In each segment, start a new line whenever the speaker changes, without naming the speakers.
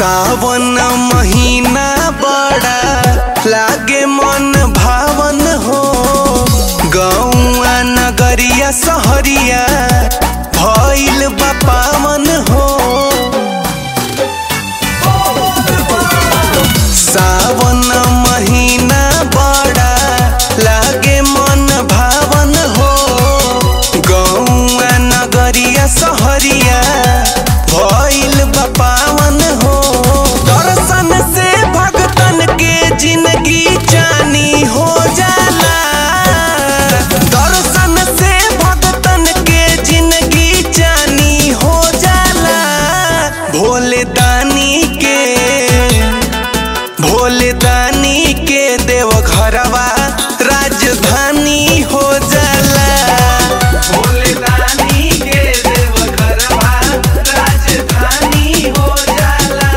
सावन महीना बड़ा लागे मन भावन हो गौआ नगरिया सहरिया भइल बा पावन हो सावन महीना बड़ा लागे मन भावन हो गौआ नगरिया सहरिया भइल बा पावन हो दर्शन से भगतन के जिंदगी जानी हो जाला दर्शन से भगतन के जिंदगी जानी हो जाला भोले दानी के भोले दानी के देव घरवा राजधानी हो जाला भोले दानी के देव घरवा राजधानी हो जाला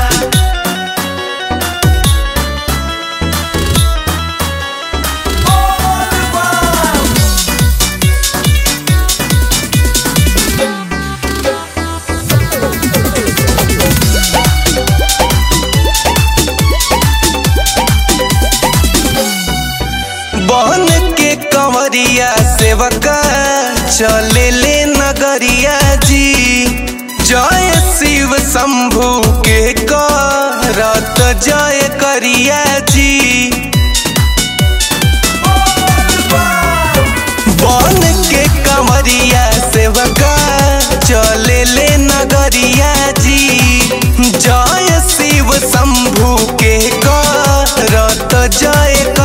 बहन के कंवरिया सेवका चले ले नगरिया जी जय शिव शंभु के करत जय करिया जी बन के कंवरिया सेवका चले ले नगरिया जी जय शिव शंभु के करत जय